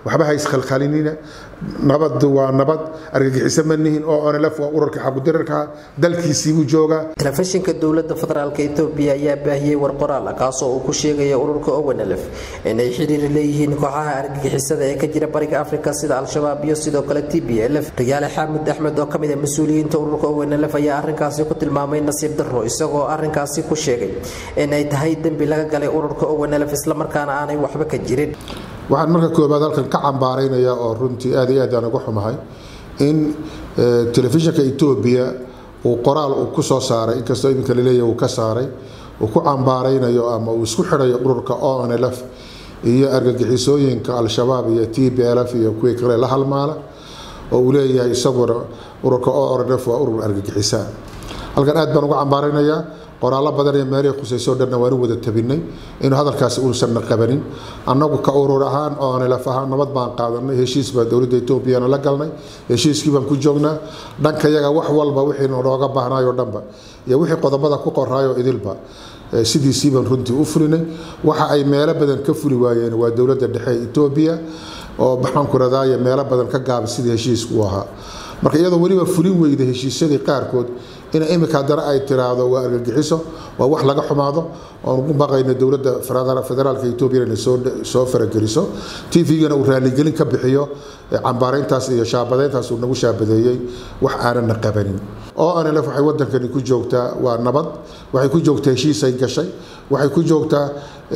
waxba ha iskhalkhalinina nabadu waa nabad argagixiso ma nihin oo onlf waa ururka xagudirarka dalkiisiibuu joogaa telefishinka dowlada federaalk etoobiya ayaa baahiyey war qoraal ah kaasoo uu ku sheegaya ururka ownlf inay xiriir leeyihiin kooxaha argagixisada ee ka jira bariga afrika sida al-shabaab iyo sidoo kale t b lf riyaale xaamud axmed oo kamid a mas-uuliyiinta ururka ownlf ayaa arinkaasi ku tilmaamay nasiib daro isagoo arinkaasi ku sheegay inay tahay dembi laga galay ururka ownlf islamarkaana aanay waxba ka jirin waxaan marka koobaad halkan ka cambaaraynayaa oo runtii aad iyo aad aan uga xumahay in telefishinka etoobiya uu qoraal uu ku soo saaray inkastoo iminka laleeyahy uu ka saaray uu ku cambaaraynayo ama uu isku xidhayo ururka onlf iyo argagixisooyinka al-shabaab iyo t b lf iyo kuwii kale la halmaala oo uu leeyahay isaguna ururka onlf waa urur argagixisa halkan aad baan uga cambaaraynayaa qoraallo badan ee meelihii khusayso dhanna waanu wada tabinay inuu hadalkaasi uusanna qabanin annagu ka urur ahaan oo nilaf ahaan nabad baan qaadanay heshiis baa dowladda etoobiyana la galnay heshiiskii baan ku joognaa dhanka yaga wax walba wixii nooga baahnaayoo dhanba iyo wixii qodobada ku qoraayo idilba sidiisii baan runtii u fulinay waxa ay meelo badan ka fuli waayeen waa dowladda dhexe ee etoobiya oo maxaanku radaaya meelo badan ka gaabay sidii heshiisku u ahaa marka iyadoo weliba fulin weyda heshiisyadii qaarkood in imika haddana ay tiraahdo waa argagixiso waa wax laga xumaado oon ugu baqayno dowladda federaalka etoobiya inay soo farageliso tvgana uu raaligelin ka bixiyo cambaarayntaas iyo shaabadeyntaas uu nagu shaabadeeyey wax aanana qabanin oo anlf waxay wadankani ku joogtaa waa nabad waxay ku joogtaa heshiisay gashay waxay ku joogtaa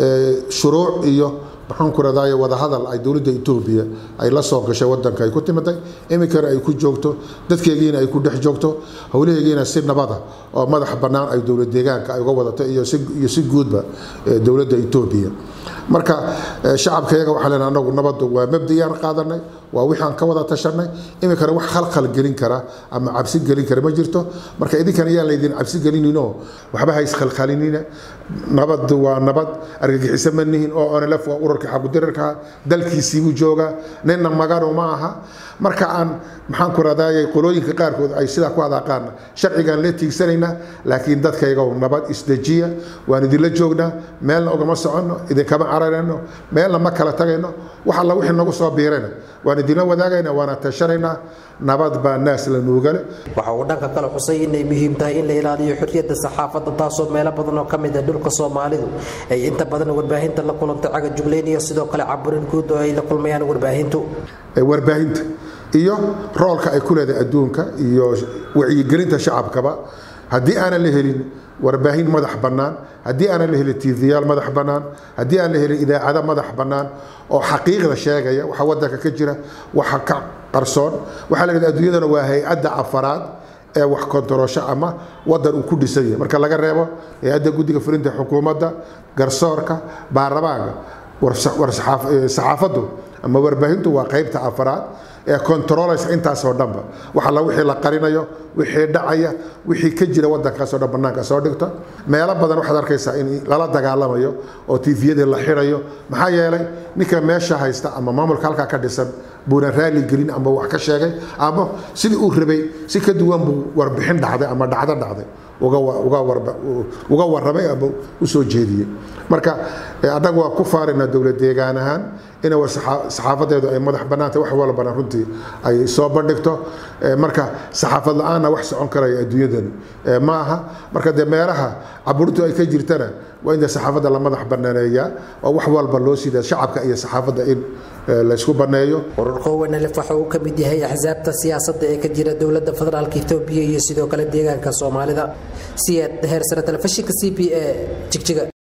shuruuc iyo maxaanku radaaye wadahadal ay dowladda etoobiya ay la soo gashay wadanka ay ku timiday iminkana ay ku joogto dadkeegiina ay ku dhex joogto howlaheegiina si nabada oo madax bannaan ay dowlad deegaanka ay uga wadato iyo si guudba dowladda etoobiya marka shacabkayaga waxaa len anagu nabadu waa mabdiyaan qaadanay waa wixaan ka wada tashanay iminkana wax khalkhal gelin kara ama cabsi gelin kara ma jirto marka idinkana yaan laydin cabsi gelinino waxba ha iskhalkhalinina nabadu waa nabad argagixiso ma nihin oo onlf waa ururka xagudirarka dalkiisiibuu joogaa ninna maganu ma aha marka aan maxaan ku radaayay qolooyinka qaarkood ay sidaa ku adaaqaana sharcigaan la tiigsanaynaa laakiin dadkaygow nabad isdejiya waan idinla joognaa meelna ugama soconno idinkama cararayno meelna ma kala tagayno wax alla wixii nagu soo biirayna waan idinla wadaagayna waana tashanaynaa nabad baa naas la nuugale waxa uu dhanka kale xusay inay muhiim tahay in la ilaaliyo xorriyadda saxaafadda taasoo meelo badan oo ka mid ah dhulka soomaalidu ay inta badan warbaahinta la kulanta caga juglayn iyo sidoo kale caburin guud oo ay la kulmayaan warbaahintu warbaahinta iyo roolka ay ku leedahay adduunka iyo wacyigelinta shacabkaba haddii aanan la helin warbaahin madax bannaan haddii aanan la helin tvyaal madax bannaan haddii aan la helin idaacado madax bannaan oo xaqiiqda sheegaya waxa wadanka ka jira waxa ka qarsoon waxaa la yidhahda adduunyadana waa hay-adda afaraad ee wax kontaroosho ama wadan uu ku dhisan yahay marka laga reebo hay-adda guddiga fulinta xukuumadda garsoorka baarlamaanka saxaafaddu ama warbaahintu waa qaybta afaraad ee controlaysa intaasoo dhanba wax alla wixii la qarinayo wixii dhacaya wixii ka jira wadankaasoo dhan bannaanka soo dhigto meelo badan waxaad arkaysaa in lala dagaalamayo oo tifiyadii la xirayo maxaa yeelay ninka meesha haysta ama maamulka halkaa ka dhisan buuna raali gelin ama wax ka sheegay ama sidii uu rabay si ka duwan buu warbixin dhacday ama dhacdo dhacday uga warramay ama u soo jeediyey marka annagu waa ku faaraynaa dowlad deegaan ahaan ina saxaafadeedu ay madax bannaantay wax walbana runtii ay soo bandhigto marka saxaafad la-aanna wax socon karaya adduunyadani ma aha marka dee meelaha caburintu ay ka jirtana waa in dee saxaafadda la madax bannaaneeyaa oo wax walba loo siidaa shacabka iyo saxaafadda in laysku banneeyo ururka ownlf waxa uu ka mid yahay axsaabta siyaasadda ee ka jira dowladda federaalka etoobiya iyo sidoo kale deegaanka soomaalida siyaad heersare telefishinka c b a jigjiga